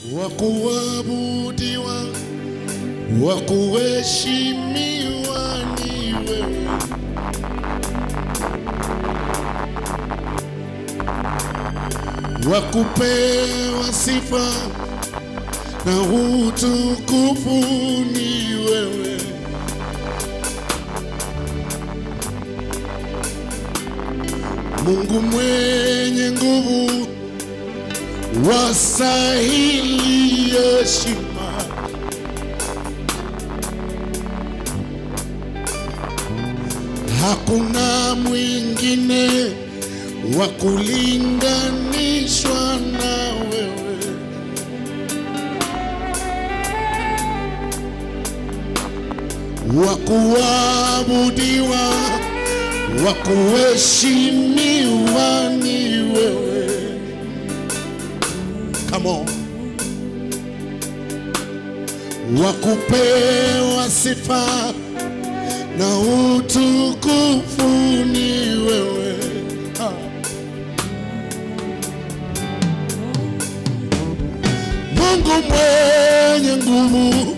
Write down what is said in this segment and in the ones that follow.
wa kuabudiwa, wa kuheshimiwa ni wewe. Wa kupewa sifa na utukufu ni wewe. Mungu mwenye nguvu, wastahili heshima. Hakuna mwingine wa kulinganishwa na wewe. Wa kuabudiwa, wa kuheshimiwa ni wewe. Come on. Wa kupewa sifa na utukufu ni wewe. Ah. Mungu mwenye nguvu,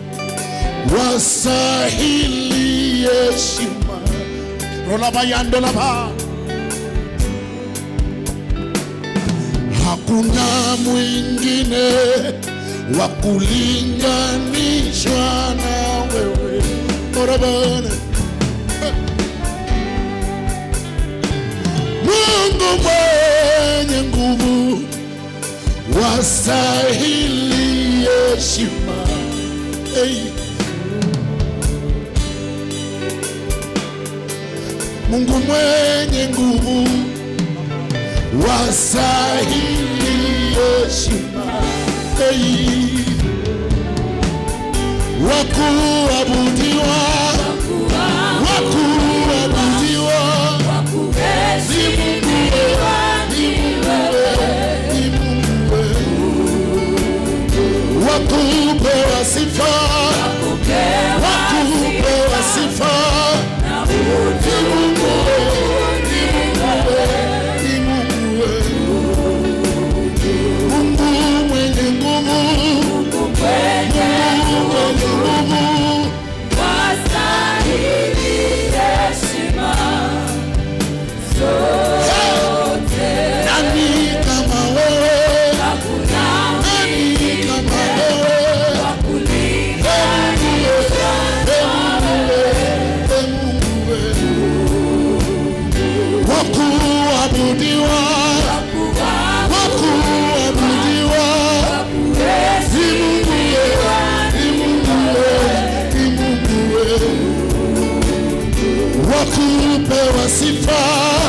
wastahili heshima. Rolabayandolaba, hakuna mwingine wa kulinganishwa na wewe. Orabana. Mungu mwenye nguvu, wastahili heshima. Hey. Mungu mwenye nguvu, wastahili heshima. Hey. Wakuabudiwa, wakuabudiwa, ni Mungu wewe, ni Mungu wewe, ni Mungu wewe. Wakupewa sifa, wakupewa sifa, ni Mungu wewe, ni Mungu wewe, ni Mungu wewe. Mungu mwenye nguvu, Mungu mwenye nguvu, nani kama wewe? Nani kama wewe? Wakuabudiwa, wakuabudiwa, ni Mungu wewe, ni Mungu wewe, ni Mungu wewe. Wakupewa sifa,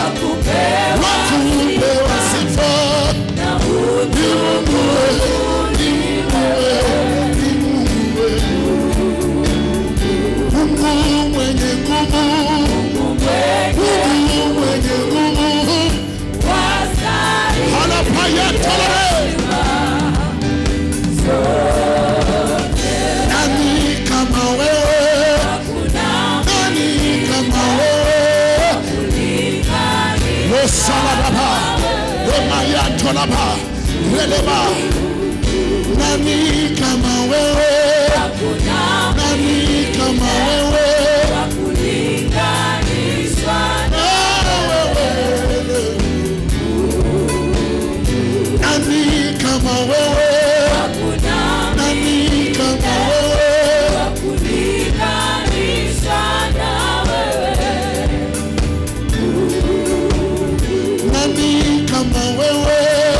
wakupewa sifa, ni Mungu wewe, ni Mungu wewe, ni Mungu wewe. Mungu mwenye nguvu, Mungu mwenye nguvu, anapayatole nani kama wewe, nani kama wewe, losalababa lemayatolaba releba nani kama wewe, nani kama wewe, nani kama wewe, nani kama wewe. Nani kama wewe,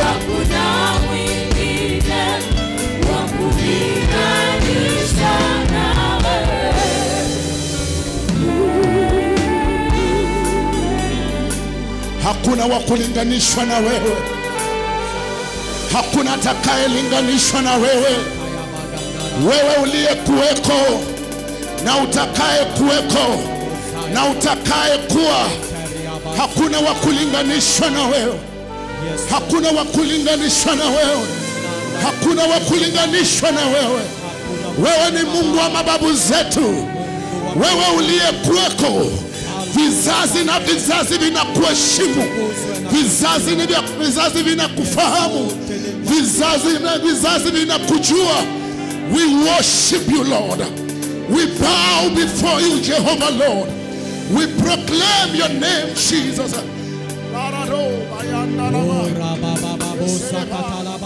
hakuna wa kulinganishwa na wewe, hakuna atakayelinganishwa na wewe, wewe uliyekuweko na utakaye kuweko na utakaye kuwa, hakuna wa kulinganishwa na wewe, hakuna wa kulinganishwa na wewe, hakuna wa kulinganishwa na wewe. Wewe ni Mungu wa mababu zetu, wewe uliyekuweko vizazi na vizazi vinakuheshimu, vizazi ni vya- vizazi vinakufahamu, vizazi na vizazi vinakujua. We worship you, Lord. We bow before you, Jehovah, Lord. We proclaim your name, Jesus. Oh, rabababo, sakatala,